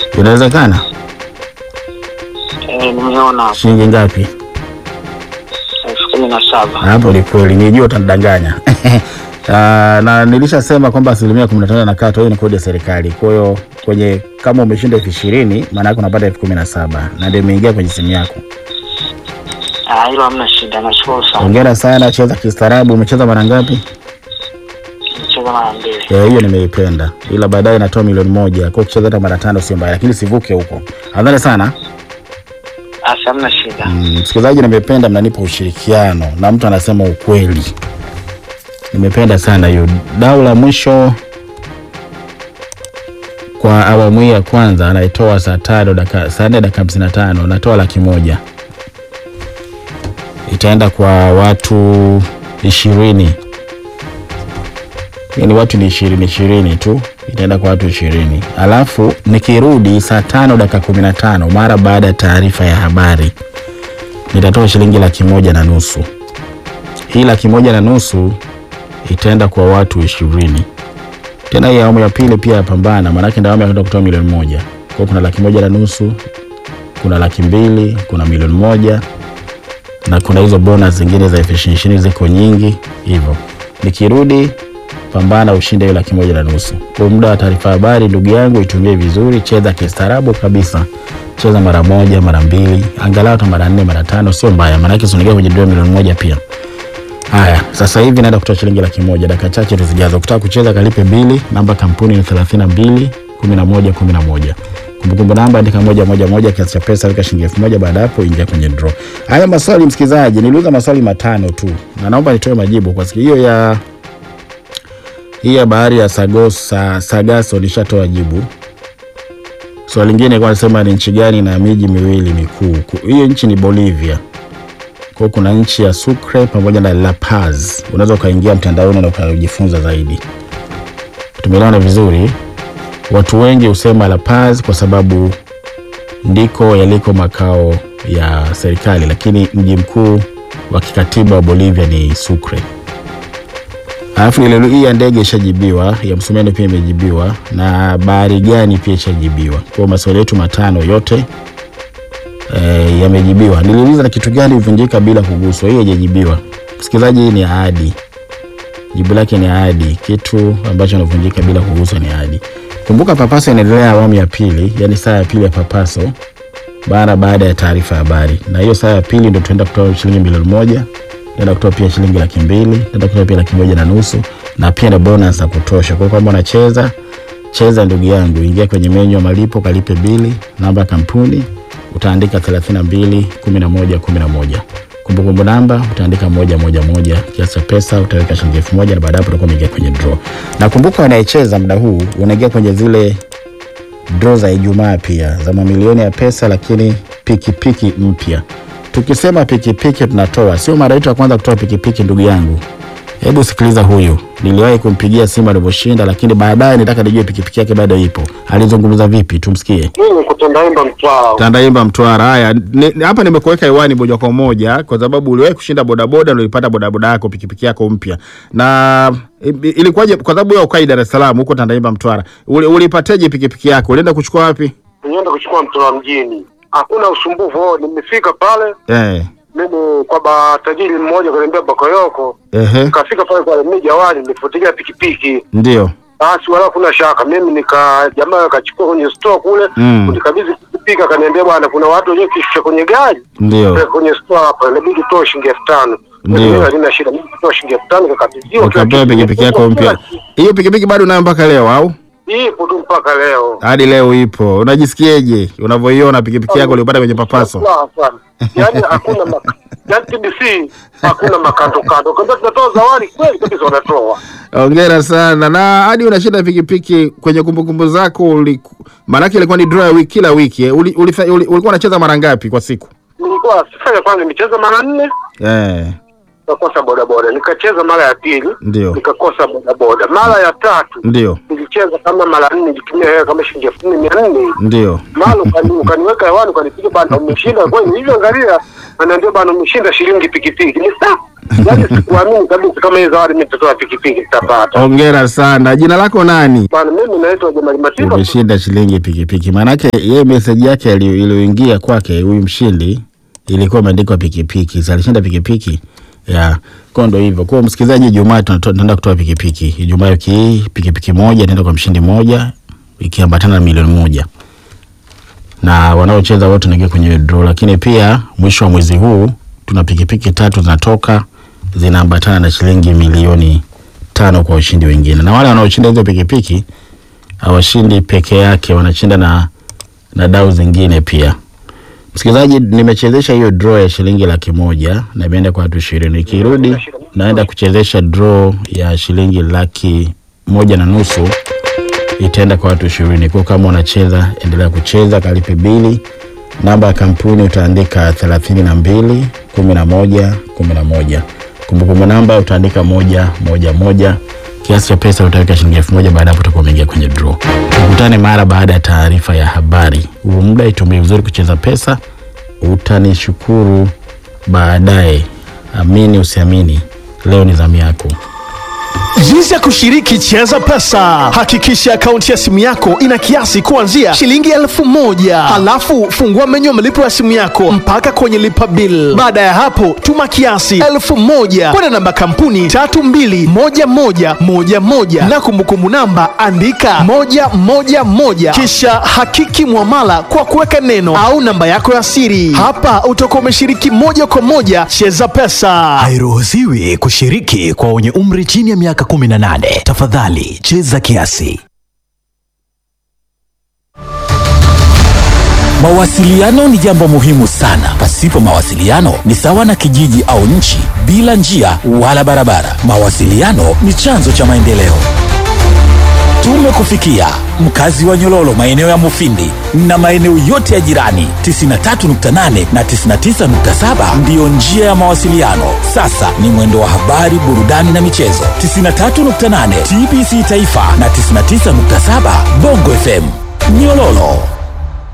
Inawezekana. Eh, nimeona Shilingi ngapi? elfu kumi na saba. Hapo ni kweli, nijua utanidanganya. Ah, na nilishasema kwamba asilimia kumi na tano na kata hiyo ni kodi ya serikali. Kwa hiyo kwenye kama umeshinda elfu ishirini maana yake unapata elfu kumi na saba na ndio imeingia kwenye simu yako. Ah, hilo hamna shida, nashukuru sana. Hongera sana, cheza kistaarabu. Umecheza mara ngapi? Nicheza mara mbili. Eh, hiyo nimeipenda, ila baadaye inatoa milioni moja. Kwa hiyo ukicheza hata mara tano sio mbaya, lakini sivuke huko. Adhani sana. Asi, hamna shida. Mm, Msikilizaji, nimependa mnanipa ushirikiano na mtu anasema ukweli. Nimependa sana hiyo. Dau la mwisho kwa awamu hii ya kwanza anaitoa saa tano dakika saa nne dakika hamsini na tano natoa laki moja itaenda kwa watu ishirini yani watu ni ishirini ishirini tu itaenda kwa watu ishirini alafu nikirudi saa tano dakika kumi na tano mara baada ya taarifa ya habari nitatoa shilingi laki moja na nusu hii laki moja na nusu itaenda kwa watu ishirini tena hii awamu ya pili pia yapambana maanake ndio awamu ya kwenda kutoa milioni moja kwao kuna laki moja na nusu kuna laki mbili kuna milioni moja na kuna hizo bonus zingine za elfu ishirini ishirini ziko nyingi hivyo nikirudi pambana ushinde hiyo laki moja na nusu kwa muda wa taarifa habari ndugu yangu itumie vizuri cheza kistaarabu kabisa cheza mara moja mara mbili angalau hata mara nne mara tano sio mbaya maanake sinaingia kwenye dola milioni moja pia haya sasa hivi naenda kutoa shilingi laki moja dakika chache tu zijazo kutaka kucheza kalipe bili namba kampuni ni thelathini na mbili kumi na moja kumi na moja kumbukumbu namba andika moja moja moja kiasi cha pesa weka shilingi elfu moja baada ya hapo ingia kwenye draw haya maswali msikilizaji niliuza maswali matano tu na naomba nitoe majibu kwa siku hiyo ya hii ya bahari ya Sagos, sa, Sagaso nishatoa jibu. Swali lingine kwa nasema ni nchi gani na miji miwili mikuu. Ku- Hiyo nchi ni Bolivia. Kwa hiyo kuna nchi ya Sucre pamoja na La Paz. Unaweza ukaingia mtandaoni na ukajifunza zaidi. Tumeelewana vizuri. Watu wengi husema La Paz kwa sababu ndiko yaliko makao ya serikali, lakini mji mkuu wa kikatiba wa Bolivia ni Sucre. Alafu ile hii ya ndege ishajibiwa, ya Msumeno pia imejibiwa na bahari gani pia ishajibiwa. Kwa hiyo maswali yetu matano yote e, yamejibiwa. Niliuliza na kitu gani huvunjika bila kuguswa, hii haijajibiwa. Msikilizaji, hii ni ahadi, jibu lake ni ahadi. Kitu ambacho kinavunjika bila kuguswa ni ahadi. Kumbuka Papaso inaendelea awamu ya pili, yani saa ya pili ya Papaso bara baada ya taarifa ya habari, na hiyo saa ya pili ndio tunaenda kutoa shilingi milioni moja naenda kutoa pia shilingi laki mbili naenda kutoa pia laki moja na nusu na pia na bonus za kutosha. Kwa hiyo kama unacheza cheza, ndugu yangu, ingia kwenye menyu ya malipo, kalipe bili, namba ya kampuni utaandika 32 11 11. Kumbukumbu namba utaandika moja moja moja, kiasi cha pesa utaweka shilingi elfu moja na baada ya hapo utakuwa umeingia kwenye draw. Na kumbuka, wanayecheza muda huu unaingia kwenye zile draw za Ijumaa pia za mamilioni ya pesa, lakini pikipiki mpya. Tukisema pikipiki tunatoa, sio mara yetu ya kwanza kutoa pikipiki, ndugu yangu. Hebu sikiliza huyu, niliwahi kumpigia simu alivyoshinda, lakini baadaye nitaka nijue pikipiki yake bado ipo. Alizungumza vipi? Tumsikie. Mimi kutendaimba Mtwara. Tandaimba Mtwara. Haya, ni- hapa nimekuweka hewani moja kwa moja kwa sababu uliwahi kushinda bodaboda, ndio ulipata bodaboda yako, pikipiki yako mpya. Na i- ilikuwaje? Kwa sababu wewe ukai Dar es Salaam, huko Tandaimba Mtwara, Uli- ulipateje pikipiki yako? Ulienda kuchukua wapi? Nienda kuchukua Mtwara mjini, hakuna usumbufu. Nimefika pale Eh, mimi kwa ba tajiri mmoja kaniambia Bakoyoko, ehe, nikafika pale kwa mimi jawani, nilifuatilia pikipiki ndio. basi, wala kuna shaka. Mimi nika jamaa akachukua kwenye store kule Mm. kunikabidhi pikipiki, akaniambia bwana, kuna watu wenyewe kishusha kwenye gari Ndio. Peka kwenye store hapa, inabidi utoe shilingi elfu tano. Ndio. Mimi halina shida, mimi kutoa shilingi elfu tano nikakabidhiwa kila Ukapewa kitu. pikipiki yako mpya. Hiyo pikipiki bado unayo mpaka leo au? Ipo tu mpaka leo. Hadi leo ipo. Unajisikiaje unavyoiona pikipiki yako uliyopata kwenye papaso? Sawa sana. Yaani hakuna mak yaani TBC hakuna makando kando. Kama tunatoa zawadi kweli kabisa wanatoa. Hongera sana. Na hadi unashinda pikipiki kwenye kumbukumbu zako uliku... Maanake ilikuwa ni draw ya wiki kila wiki. eh. Uli, uli, uli, ulikuwa unacheza mara ngapi kwa siku? Nilikuwa sifanya kwanza nimecheza mara nne Eh, nikakosa bodaboda. Nikacheza mara ya pili ndio. nikakosa bodaboda. Mara ya tatu Ndio. nilicheza kama mara nne nilitumia hela kama shilingi elfu nne mia nne. Ndio. Mara ukani- ukaniweka hewani ukanipiga bana umeshinda kweli. Hivyo angalia ananiambia bana umeshinda shilingi pikipiki. Ni sawa. yaani sikuamini kabisa kama hii zawadi mimi nitatoa pikipiki nitapata. Hongera sana. Jina lako nani? Bwana, mimi naitwa Jamali Matiba. Umeshinda shilingi pikipiki. Maanake yeye meseji yake ali- iliyoingia kwake huyu mshindi ilikuwa imeandikwa pikipiki. Si alishinda pikipiki ya kwa ndo hivyo. Kwa msikilizaji, Ijumaa tunato- tunaenda kutoa pikipiki. Ijumaa wiki hii pikipiki moja inaenda kwa mshindi mmoja ikiambatana na milioni moja na wanaocheza wote wanaingia kwenye draw, lakini pia mwisho wa mwezi huu tuna pikipiki tatu zinatoka zinaambatana na shilingi milioni tano kwa ushindi wengine, na wale wanaoshinda hizo pikipiki hawashindi peke yake, wanashinda na, na dau zingine pia. Msikilizaji, nimechezesha hiyo draw ya shilingi laki moja na imeenda kwa watu ishirini. Ikirudi naenda kuchezesha draw ya shilingi laki moja na nusu itaenda kwa watu ishirini. Kwa kama unacheza, endelea kucheza, kalipe bili. Namba ya kampuni utaandika thelathini na mbili kumi na moja kumi na moja. Kumbukumbu namba utaandika moja moja moja. Kiasi cha pesa utaweka shilingi elfu moja. Baada ya hapo utakuwa umeingia kwenye draw. Tukutane mara baada ya taarifa ya habari. Huu muda itumie vizuri kucheza pesa, utanishukuru baadaye. Amini usiamini, leo ni zamu yako. Jinsi ya kushiriki Cheza Pesa. Hakikisha akaunti ya simu yako ina kiasi kuanzia shilingi elfu moja. Halafu fungua menyu ya malipo ya simu yako mpaka kwenye lipa bill. Baada ya hapo, tuma kiasi elfu moja kwenda namba kampuni tatu mbili moja moja moja moja na kumbukumbu namba andika moja moja moja, kisha hakiki mwamala kwa kuweka neno au namba yako ya siri. Hapa utakuwa umeshiriki moja kwa moja Cheza Pesa. Hairuhusiwi kushiriki kwa wenye umri chini ya miaka 18. Tafadhali cheza kiasi. Mawasiliano ni jambo muhimu sana. Pasipo mawasiliano ni sawa na kijiji au nchi bila njia wala barabara. Mawasiliano ni chanzo cha maendeleo. Tumekufikia mkazi wa Nyololo, maeneo ya Mufindi na maeneo yote ya jirani. 93.8 na 99.7 ndiyo njia ya mawasiliano. Sasa ni mwendo wa habari, burudani na michezo. 93.8 TBC Taifa na 99.7 Bongo FM Nyololo.